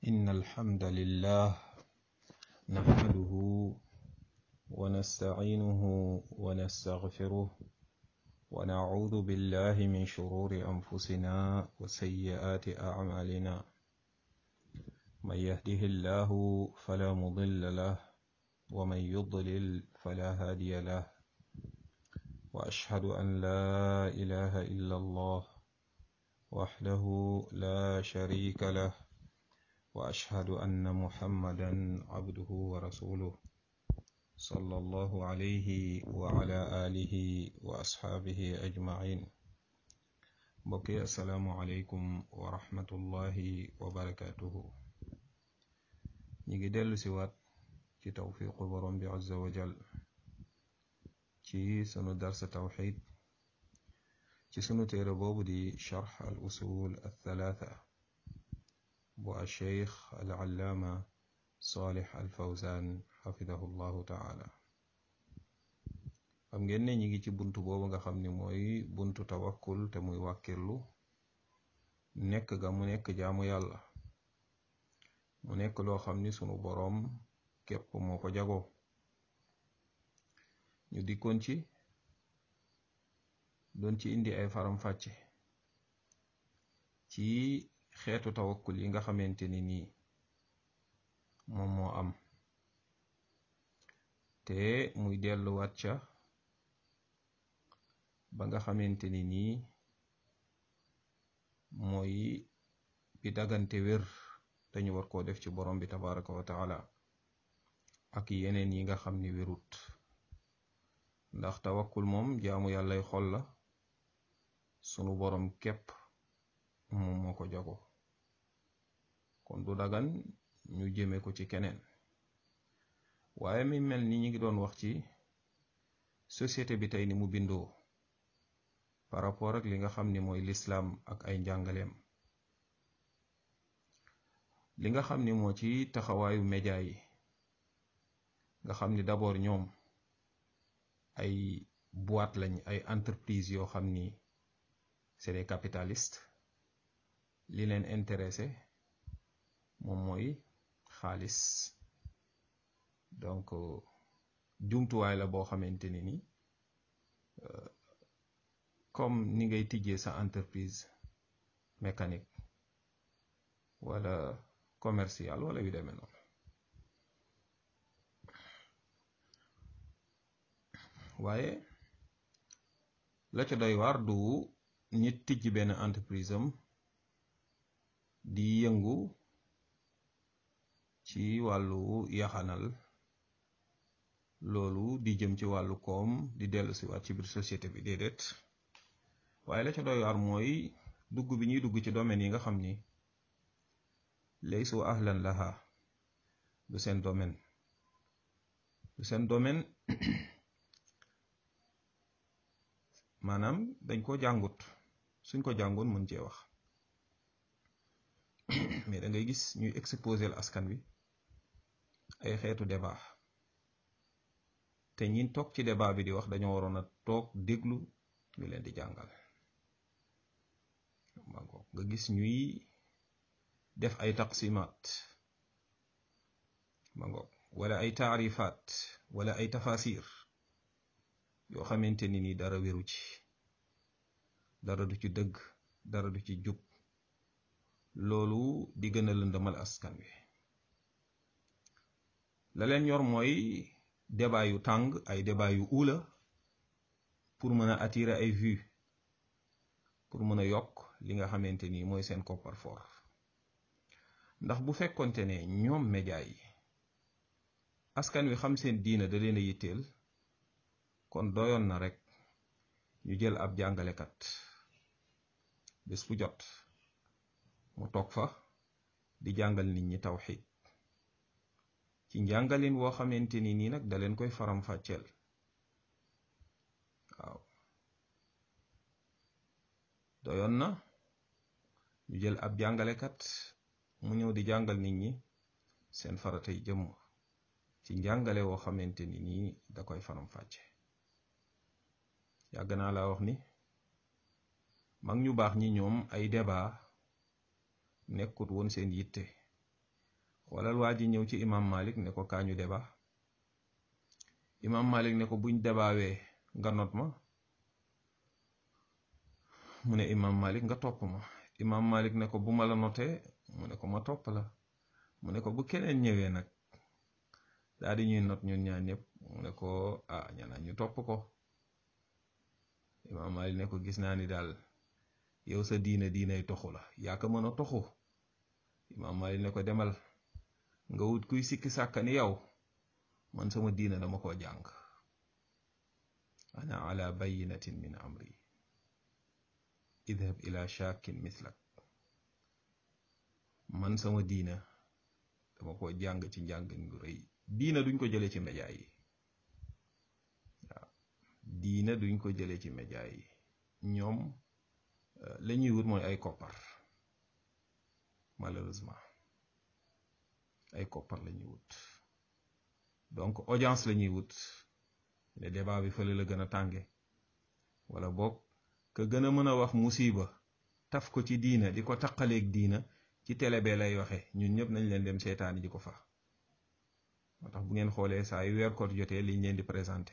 إن الحمد لله نحمده ونستعينه ونستغفره ونعوذ بالله من شرور أنفسنا وسيئات أعمالنا من يهده الله فلا مضل له ومن يضلل فلا هادي له وأشهد أن لا إله إلا الله وحده لا شريك له وأشهد أن محمدا عبده ورسوله صلى الله عليه وعلى آله وأصحابه أجمعين بقي السلام عليكم ورحمة الله وبركاته نيجي دل سوات ci tawfiqu borom bi azza wa jal ci sunu darsa tawxid ci sunu téere boobu di charx al usul althalatha bu alcheikh alallaama salih alfawzan xafidahu llahu taala xam ngeen ne ñi ngi ci buntu boobu nga xam ni mooy buntu tawakkul te muy wàkkirlu nekk ga mu nekk jaamu yàlla mu nekk loo xam ni sunu boroom képp moo ko jagoo ñu dikkoon ci doon ci indi ay faram-fàcce ci xeetu tawakkul yi nga xamante ni nii moom moo am te muy delluwaat ca ba nga xamante ni nii mooy bi dagante wér dañu war koo def ci borom bi tabaraka wa taala ak yeneen yi nga xam ni wérut ndax tawakkul moom jaamu yàllay xol la sunu borom képp moom moo ko jago kon du dagan ñu jëme ko ci keneen waaye mi mel ni ñi ngi doon wax ci société bi tey ni mu bindoo par rapport ak li nga xam ni mooy lislaam ak ay njàngaleem li nga xam ni moo ci taxawaayu média yi nga xam ni d'abord ñoom ay boîte lañ ay entreprise yoo xam ni c'est des capitalistes li leen intéressé moom mooy xaalis donc jumtuwaay la boo xamante ni ni comme ni ngay tijjee sa entreprise mécanique wala commercial wala yu demee noonu waaye la ca doy waar du nit tijj benn entreprise am di yëngu ci wàllu yaxanal loolu di jëm ci wàllu koom di dellu si waat ci biir société bi déedéet waaye la ca doy waar mooy dugg bi ñuy dugg ci domaine yi nga xam ni laysu ahlan laha du seen domaine du seen domaine maanaam dañ ko jàngut suñ ko jàngoon mën cee wax mais da ngay gis ñuy exposer askan wi ay xeetu débat te ñin toog ci débat bi di wax dañoo waroon a toog déglu ñu leen di jàngal ma nga gis ñuy def ay taqsimaat ma ngoog wala ay taarifaat wala ay tafasir yoo xamante ni ni dara wéru ci dara du ci dëgg dara du ci jub loolu di gën a lëndëmal askan wi la leen ñor mooy débat yu tàng ay débat yu uula pour mën a attirer ay vues pour mën a yokk li nga xamante ni mooy seen coffre-fort ndax bu fekkonte ne ñoom média yi askan wi xam seen diina da leen a yitteel kon doyoon na rek ñu jël ab jàngalekat bés bu jot mu toog fa di jàngal nit ñi tawxiid ci njàngalin woo xamante ni nii nag da leen koy faram-fàcceel waaw doyoon na ñu jël ab jàngalekat mu ñëw di jàngal nit ñi seen faratay jëmm ci njàngale woo xamante ni nii da koy faram-fàcce yàgg naa laa wax ni mag ñu baax ñi ñoom ay débat nekkut woon seen yitte wala waa ji ñëw ci imam malik ne ko kaañu débat imam malik ne ko buñ débaawee nga not ma mu ne imam malik nga topp ma imam malik ne ko bu ma la notee mu ne ko ma topp la mu ne ko bu keneen ñëwee nag daal di ñuy not ñun ñaar ñëpp mu ne ko ah ñanaa ñu topp ko imam malik ne ko gis naa ni daal yow sa diina diinay toxu la yaa ko mën a toxu imam malik ne ko demal nga wut kuy sikki sàkka ni yow man sama diina dama ko jàng ana ala bayinatin min amri idhab ila shakin mislak man sama diina dama ko jàng ci njàngin gu rëy diina duñ ko jële ci média yi waaw diina duñ ko jële ci média yi ñoom la ñuy wut mooy ay koppar malheureusement ay koppar la ñuy wut donc audience la ñuy wut ne débat bi fële la gën a tànge wala boog ka gën a mën a wax musiba taf ko ci diina di ko taqaleeg diina ci télé bee lay waxe ñun ñëpp nañ leen dem seetaani ji ko fa moo tax bu ngeen xoolee saa yu weer koot jotee liñ leen di présenté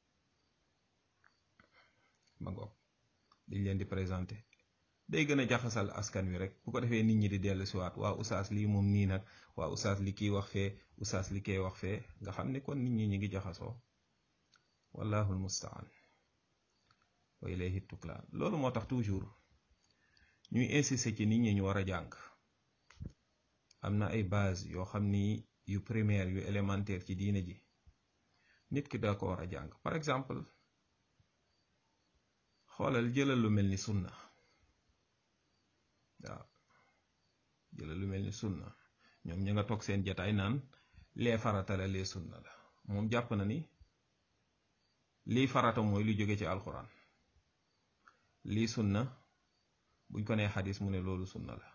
ma ngoog liñ leen di présenté day gën a jaxasal askan wi rek bu ko defee nit ñi di dellu siwaat waa usaas lii moom nii nag waa usaas li kii wax fee usaas li kee wax fee nga xam ne kon nit ñi ñi ngi jaxasoo wallahu almustaan wa ilayhi tuklaan loolu moo tax toujours ñuy insister ci nit ñi ñu war a jàng am na ay base yoo xam ni yu primaire yu élémentaire ci diine ji nit ki da ko war a jàng par exemple xoolal jëlal lu mel ni sunna waaw jëlal lu mel ni sunna ñoom ña nga toog seen jataay naan lee farata la lee sunna la moom jàpp na ni lii farata mooy lu jóge ci alxuraan lii sunna buñ ko nee xadis mu ne loolu sunna la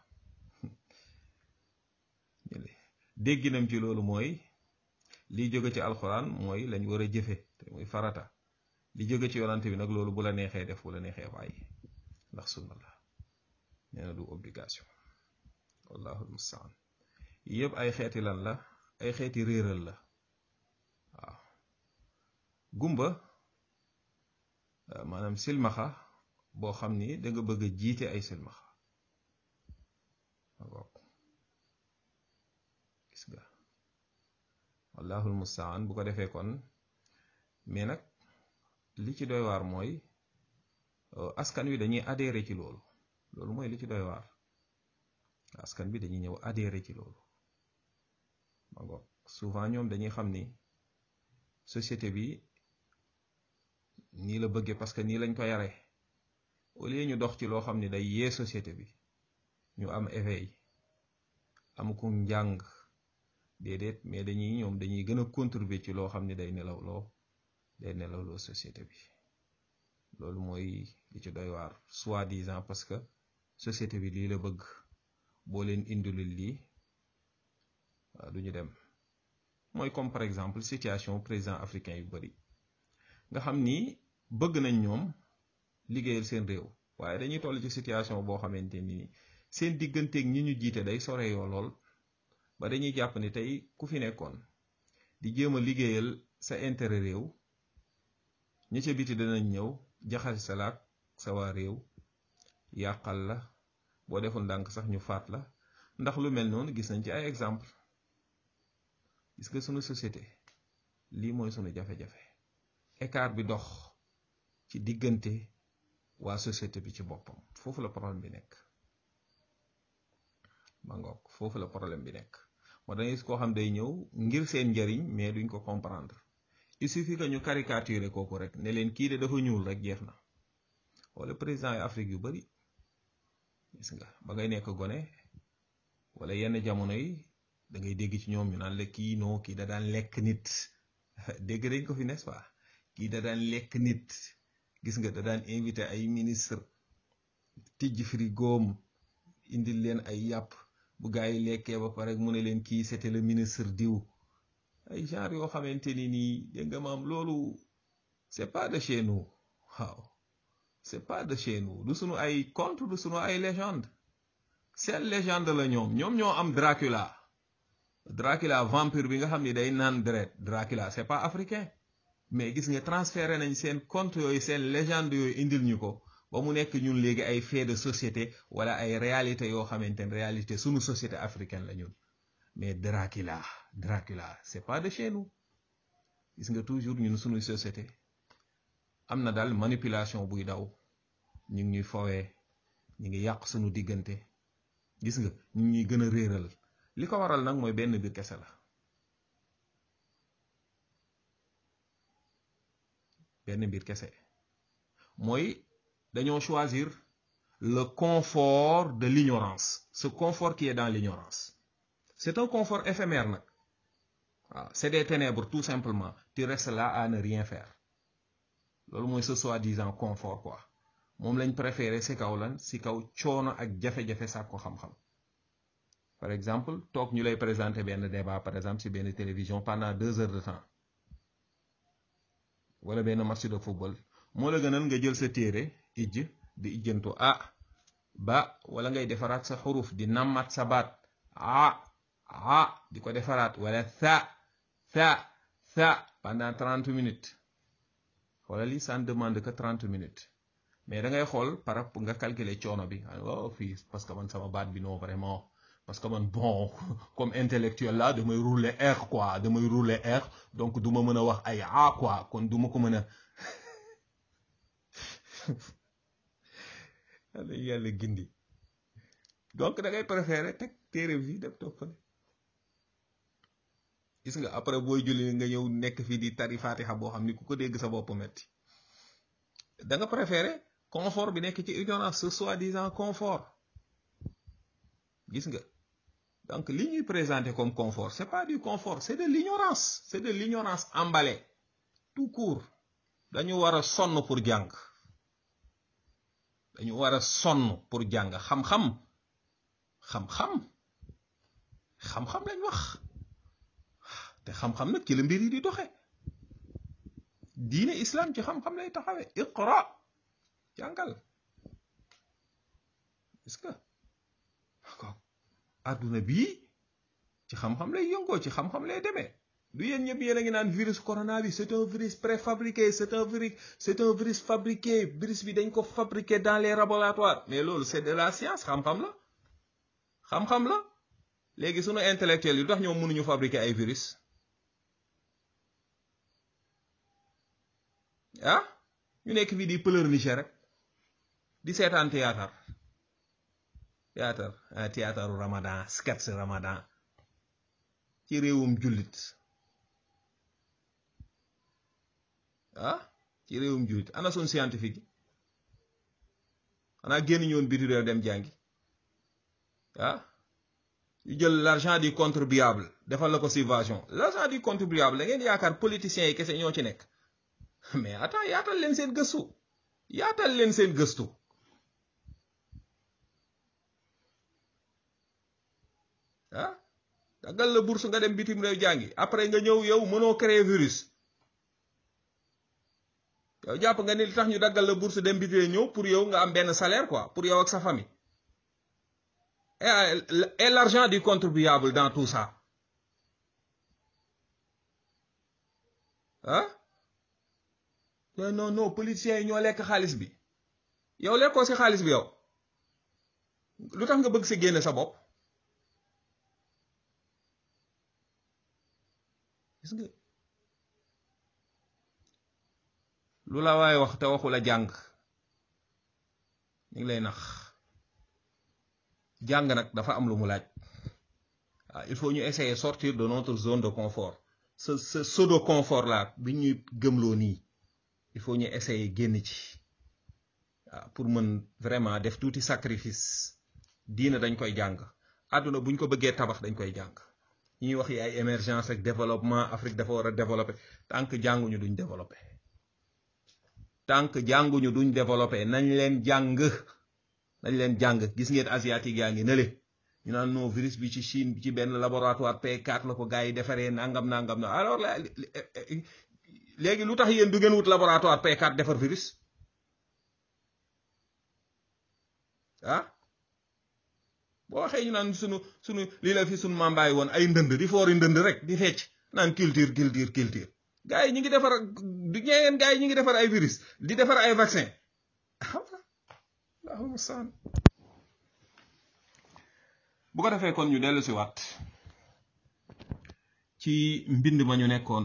dégginam ci loolu mooy lii jóge ci alxuraan mooy lañ war a jëfe te muy farata li jóge ci yonante bi nag loolu bu la neexee def bu la neexee bàyyi ndax sunna la nee na du obligation wallahu almustaan yëpp ay xeeti lan la ay xeeti réeral la waaw gumba maanaam silmaxa boo xam ni da nga bëgg a jiite ay silmaxa gis nga wallahul mustaan bu ko defee kon mais nag li ci doy waar mooy askan wi dañuy adhéré ci loolu loolu mooy li ci doy waar askan bi dañuy ñëw adhéré ci loolu ma ngoog souvent ñoom dañuy xam ni société bi nii la bëggee parce que nii lañ ko yare au lieu ñu dox ci loo xam ni day yee société bi ñu am éveil am ku njàng déedéet mais dañuy ñoom dañuy gën a contribuer ci loo xam ni day nelawloo day nelawloo société bi loolu mooy li ci doy waar soi-disant parce que société bi lii la bëgg boo leen indilul lii waaw du ñu dem mooy comme par exemple situation président africain yu bari nga xam ni bëgg nañ ñoom liggéeyal seen réew waaye dañuy toll ci situation boo xamante ni seen digganteeg ñi ñu jiite day sore yoo lool ba dañuy jàpp ni tey ku fi nekkoon di jéem a liggéeyal sa intérêt réew ñi ca biti danañ ñëw jaxase sa laak sa waa réew yàqal la boo deful ndànk sax ñu faat la ndax lu mel noonu gis nañ ci ay exemple gis nga sunu société lii mooy sunu jafe-jafe écart bi dox ci diggante waa société bi ci boppam foofu la problème bi nekk ma ngoog foofu la problème bi nekk moo dangay gis koo xam day ñëw ngir seen njariñ mais duñ ko comprendre il suffit que ñu caricaturer kooku rek ne leen kii de dafa ñuul rek jeex na wala président yi Afrique yu bari gis nga ba ngay nekk gone wala yenn jamono yi da ngay dégg ci ñoom ñu naan la kii noo kii da daan lekk nit dégg dañ ko fi n'est-ce pas kii da daan lekk nit gis nga da daan invité ay ministre tijj frigoom indil leen ay yàpp bu gaa yi lekkee ba pare mu ne leen kii c'était le ministre diw ay genre yoo xamante ni nii dégg nga maam loolu c'est pas de chez nous waaw c'est pas de chez nous du sunu ay conte du sunu ay légende seen légende la ñoom ñoom ñoo am Dracula Dracula vampire bi nga xam ni day naan deret Dracula c'est pas africain mais gis nga transféré nañ seen conte yooyu seen légende yooyu indil ñu ko ba mu nekk ñun léegi ay fait de société wala ay réalité yoo xamante ne réalité sunu société africaine la ñun mais Dracula Dracula c'est pas de chez nous gis nga toujours ñun sunu société am na daal manipulation buy daw ñu ngi ñuy fowee ñu ngi yàq sunu diggante gis nga ñu ngi ñuy gën a réeral li ko waral nag mooy benn biir kese la benn mbir kese mooy dañoo choisir le confort de l'ignorance ce confort qui est dans l'ignorance c'est un confort éphémère nag waaw c'est des ténèbres tout simplement tu restes là à ne rien faire loolu mooy ce soi-disant confort quoi moom lañ préféré si kaw lan si kaw coono ak jafe-jafe sàkk ko xam-xam par exemple toog ñu lay présenter benn débat par exemple si benn télévision pendant deux heures de temps wala benn match de football moo la gënal nga jël sa téere ijj di ijjantu ah ba wala ngay defaraat sa xuruf di nammat sa baat ah ah di ko defaraat wala sa sa sa pendant trente minutes wala lii ça ne demande que trente minutes mais da ngay xool par rapport nga calculer coono bi oh fii parce que man sama baat bi non vraiment parce que man bon comme intellectuel là damay rouler R quoi damay rouler R donc du ma mën a wax ay A quoi kon du ma ko mën a yàlla yàlla gindi donc da ngay préférer teg téere bi def toog fële gis nga après booy julli nga ñëw nekk fii di tari fatiha boo xam ni ku ko dégg sa bopp metti da nga préférer confort bi nekk ci ignorance ce soi-disant confort gis nga donc li ñuy présenter comme confort c'est pas du confort c'est de l'ignorance c'est de l'ignorance emballée tout court dañu war a sonn pour jàng dañu war a sonn pour jàng xam-xam xam-xam xam-xam lañ wax te xam-xam nag ci la mbir yi di doxe diine islam ci xam-xam lay taxawe iqra jàngal est-ce que àdduna bii ci xam-xam lay yëngoo ci xam-xam lay demee du yéen ñëpp yéen a ngi naan virus corona bi c'est un virus préfabriqué c'est un virus c'est un virus fabriqué virus bi dañ ko fabriqué dans les laboratoires mais loolu c'est de la science xam-xam la xam-xam la léegi sunu intellectuel yi tax ñoom mënuñu fabriquer ay virus ah ñu nekk fii di pleurnicher rek di seetaan théâtre théâtre ah théâtre ramadan sketch ramadan ci réewum jullit ah ci réewum jullit ana sun scientifique yi xanaa génn ñoon biti réew dem jàngi ah ñu jël l'argent du contribuable defal la ko subvention l'argent du contribuable da ngeen yaakaar politiciens yi kese ñoo ci nekk mais attends yaatal leen seen gëstu yaatal leen seen gëstu ah daggal la bourse nga dem bitim réew jàngi après nga ñëw yow mënoo créer virus yow jàpp nga ni li tax ñu daggal la bourse dem bitim ñëw pour yow nga am benn salaire quoi pour yow ak sa famille et l'argent du contribuable dans tout ça ah non non non politiciens yi ñoo lekk xaalis bi yow lekkoo ci xaalis bi yow lu tax nga bëgg ci génne sa bopp gis nga lu la waaye wax te waxu la jàng ñu ngi lay nax jàng nag dafa am lu mu laaj waaw il faut ñu essayer sortir de notre zone de confort ce ce pseudo confort là bi ñuy gëmloo nii il faut ñu essayer génn ci waaw pour mën vraiment def tuuti sacrifice diina dañ koy jàng àdduna buñ ko bëggee tabax dañ koy jàng ñuy wax yi ay émergence ak développement Afrique dafa war a développer tant que jànguñu duñ développer tant que jànguñu duñ développer nañ leen jàng nañ leen jàng gis ngeen asiatique yaa ngi nële ñu naan non virus bi ci Chine bi ci benn laboratoire P4 la ko gars yi defaree nangam nangam na alors la léegi lu tax yéen du ngeen wut laboratoire P4 defar virus ah boo waxee ñu naan sunu sunu lii la fi sunu mambaay woon ay ndënd di foori ndënd rek di fecc naan culture culture culture gars yi ñu ngi defar du ñeengeen gars yi ñu ngi defar ay virus di defar ay vaccin allahumma saan bu ko defee kon ñu dellu si waat ci mbind ma ñu nekkoon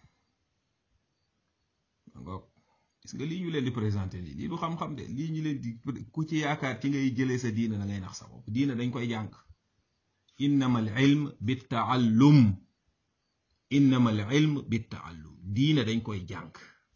gis nga lii ñu leen di présenté lii lii du xam-xam de lii ñu leen di ku ci yaakaar ci ngay jëlee sa diina da ngay nax sa bopp diina dañ koy jàng innama al ilm bi taallum innama al ilm bi taallum diina dañ koy jàng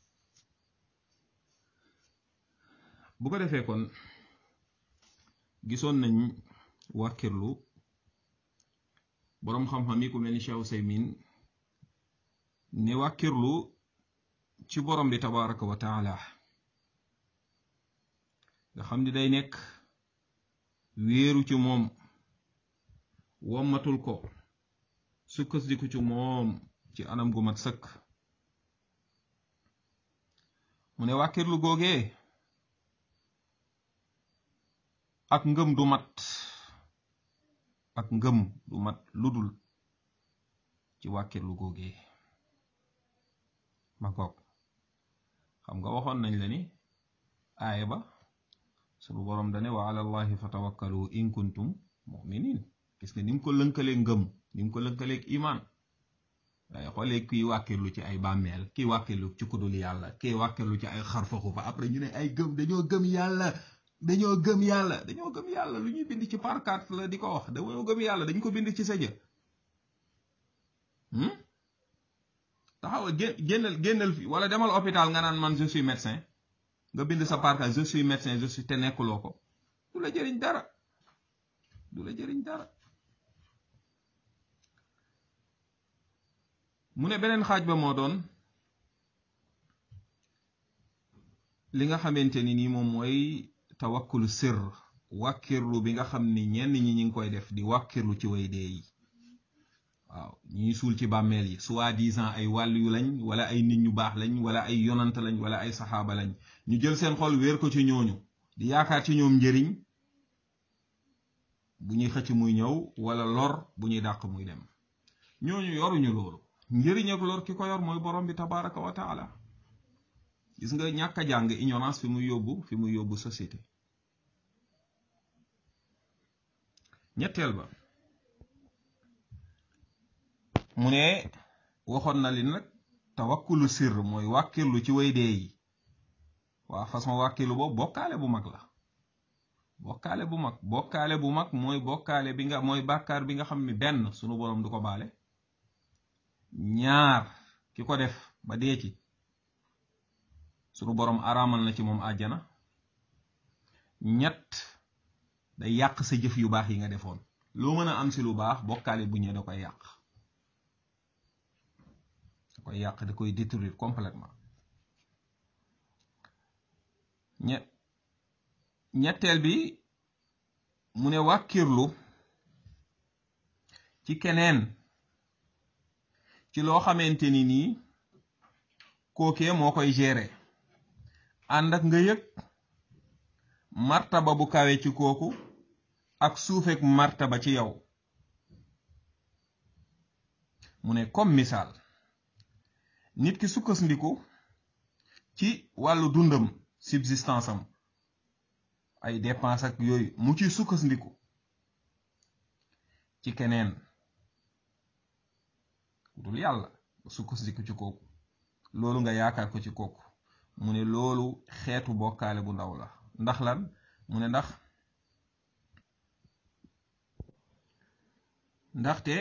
bu ko defee kon gisoon nañ wàkkirlu boroom xam-xam yi ku mel ni Cheikh Useymin ne wàkkirlu ci borom bi tabaraka wa taala nga xam ni day nekk wéeru ci moom wommatul ko sukkandiku ci moom ci anam gu mat sëkk mu ne wàkkirlu googee ak ngëm du mat ak ngëm du mat ludul ci wàkkirlu googee ma goog xam nga waxoon nañ la ni aaya ba sunu boroom dane wa ala allahi fatawakkalu in kuntum muminin gis nga ni mu ko lënkaleeg ngëm ni mu ko lënkaleeg iman waaye xoolee kii wàkkirlu ci ay bàmmeel kii wàkkirlu ci kudul yàlla kii wàkkirlu ci ay xarfaxu fa après ñu ne ay gëm dañoo gëm yàlla dañoo gëm yàlla dañoo gëm yàlla lu ñuy bind ci parkat la di ko wax dañoo gëm yàlla dañ ko bind ci sa jë taxawal génnal génnal fi wala demal hôpital nga naan man je suis médecin nga bind sa parka je suis médecin je suis te nekkuloo ko du la jëriñ dara du la jëriñ dara mu ne beneen xaaj ba moo doon li nga xamante ni nii moom mooy tawakkulu sir wàkkirlu bi nga xam ni ñenn ñi ñi ngi koy def di wàkkirlu ci way dee yi waaw ñuy suul ci bàmmeel yi soi-disant ay wàll yu lañ wala ay nit ñu baax lañ wala ay yonant lañ wala ay saxaaba lañ ñu jël seen xol wéer ko ci ñooñu di yaakaar ci ñoom njëriñ bu ñuy xëcc muy ñëw wala lor bu ñuy dàq muy dem ñooñu yoruñu loolu njëriñ ak lor ki ko yor mooy borom bi tabaraka wa taala gis nga ñàkk a jàng ignorance fi muy yóbbu fi muy yóbbu société ñetteel ba mu ne waxoon na li nag tawakkulu sir mooy wàkkirlu ci way dee yi waa façon wàkkirlu boobu bokkaale bu mag la bokkaale bu mag bokkaale bu mag mooy bokkaale bi nga mooy bàkkaar bi nga xam ni benn sunu boroom du ko baale ñaar ki ko def ba dee ci sunu boroom araamal na ci moom àjjana ñett day yàq sa jëf yu baax yi nga defoon loo mën a am si lu baax bokkaale bu ñëwee da koy yàq da koy yàq da koy détruire complètement ñe ñetteel bi mu ne wàkkirlu ci keneen ci loo xamante ni nii kookee moo koy gérer ànd ak nga yëg martaba bu kawe ci kooku ak suufeek martaba ci yow mu ne comme misaal nit ki sukkandiku ci wàllu dundam subsistance am ay dépense ak yooyu mu ci sukkandiku ci keneen dul yàlla sukkandiku ci kooku loolu nga yaakaar ko ci kooku mu ne loolu xeetu bokkaale bu ndaw la ndax lan mu ne ndax ndaxte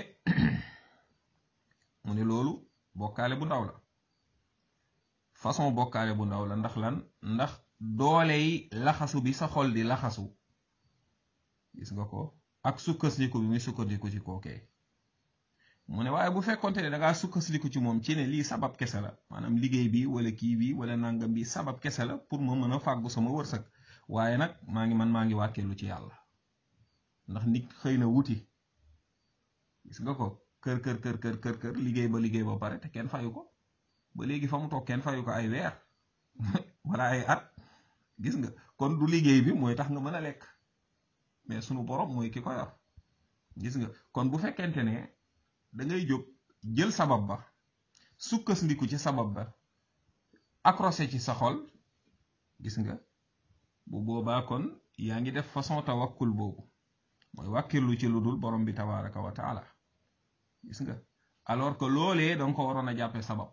mu ne loolu bokkaale bu ndaw la façon bokkaale bu ndaw la ndax lan ndax doole yi laxasu bi sa xol di laxasu gis nga ko ak sukkandiku bi muy sukkandiku ci kookee mu ne waaye bu fekkonte ne dangaa sukkandiku ci moom ci ne lii sabab kese la maanaam liggéey bi wala kii bi wala nangam bi sabab kese la pour ma mën a fàggu sama wërsëg waaye nag maa ngi man maa ngi wàkkeelu ci yàlla ndax nit xëy na wuti gis nga ko kër kër kër kër kër kër liggéey ba liggéey ba pare te kenn fayu ko ba léegi fa mu toog kenn fayu ko ay weer wala ay at gis nga kon du liggéey bi mooy tax nga mën a lekk mais sunu borom mooy ki ko yor gis nga kon bu fekkente ne da ngay jóg jël sabab ba sukkandiku ci sabab ba accroché ci sa xol gis nga bu boobaa kon yaa ngi def façon tawakkul boobu mooy wàkkirlu ci lu dul borom bi tabaraka wa taala gis nga alors que loolee danga ko waroon a jàppe sabab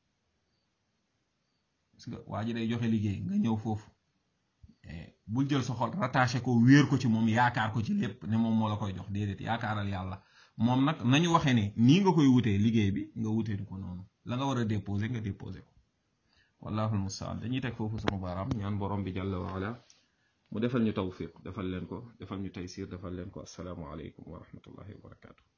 gis nga waa ji day joxe liggéey nga ñëw foofu bul jël sa xol rattaché ko wéer ko ci moom yaakaar ko ci lépp ne moom moo la koy jox déedéet yaakaaral yàlla moom nag nañu waxee ne nii nga koy wutee liggéey bi nga wutee ko noonu la nga war a déposé nga déposé ko wallahu almustaan dañuy teg foofu sunu baaraam ñaan borom bi jàlla wa ala mu defal ñu tawfiq defal leen ko defal ñu taysir defal leen ko assalaamu aleykum wa rahmatullahi wa barakatuh